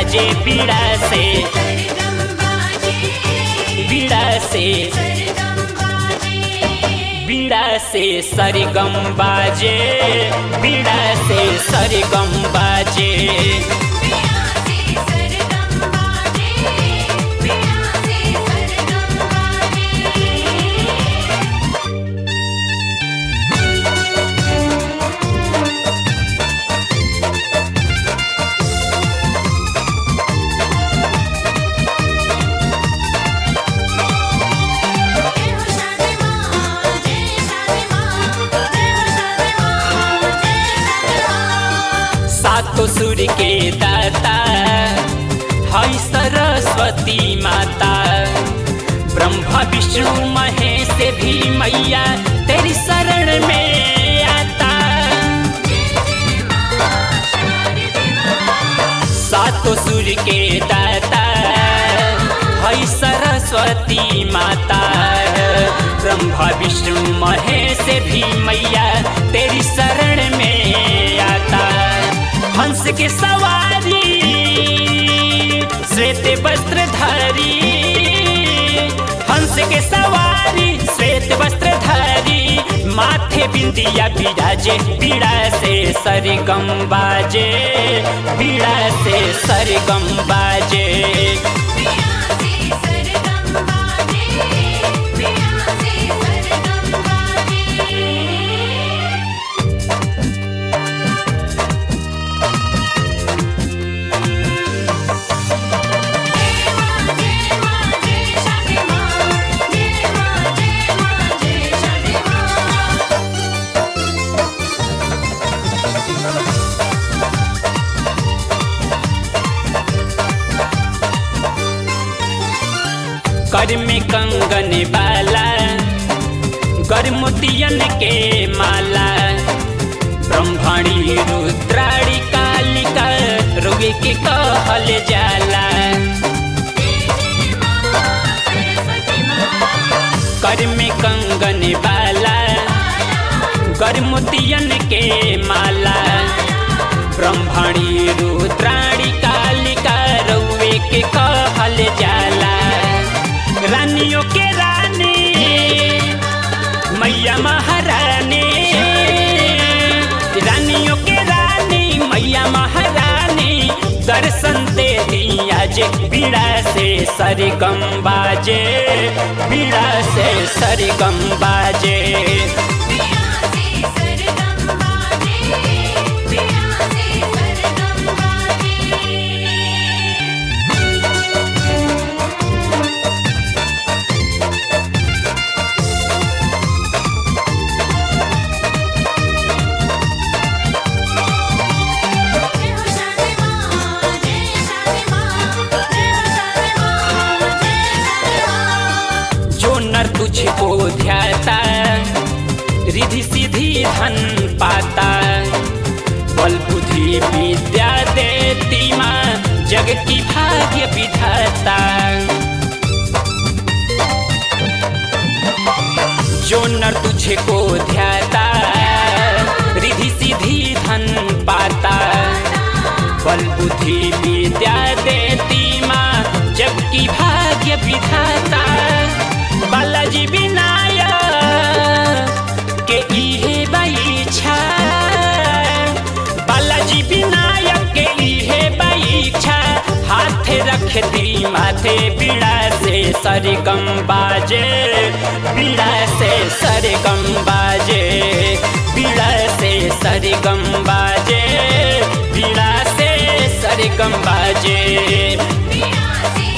बाजे बीड़ा से बीड़ा से बीड़ा से सरगम बाजे बीड़ा से सरगम बाजे सातो सुर के दाता हई सरस्वती माता ब्रह्मा विष्णु महेश भी मैया तेरी शरण में आता सातो सुर के दाता हई सरस्वती माता ब्रह्मा विष्णु महेश भी मैया तेरी शरण में आता हंस के सवारी श्वेत वस्त्रधारी हंस के सवारी श्वेत वस्त्रधारी माथे बिंदिया बिराजे पीड़ा से सरगम बाजे पीड़ा से सरगम बाजे कर में कंगन बाला गर्मोतियन के माला ब्रह्मणी रुद्राणी कालिका रोगे के कहल जाला कर में कंगन बाला गर्मोतियन के माला ब्रह्मणी रुद्राणी कालिका रउए के कहल जाला रानियों के रानी मैया महारानी रानियों के रानी मैया महारानी दर्शन दे दिया जे बीड़ा से सरगम बाजे बीड़ा से सरगम बाजे जो नर तुझको ध्याता रिधि सीधी धन पाता बल बुद्धि विद्या देती माँ जग की भाग्य विधाता जो नर तुझको ध्याता रिधि सीधी धन पाता बल बुद्धि विद्या देती माँ जग की भाग्य विधाता बालाजी विनायक के इहे बाईछा बालाजी विनायक के इहे बाईछा हाथ रख दी माथे बीड़ा से सरगम बाजे बीड़ा से सरगम बाजे बीड़ा से सरगम बाजे बीड़ा से सरगम बाजे बीड़ा से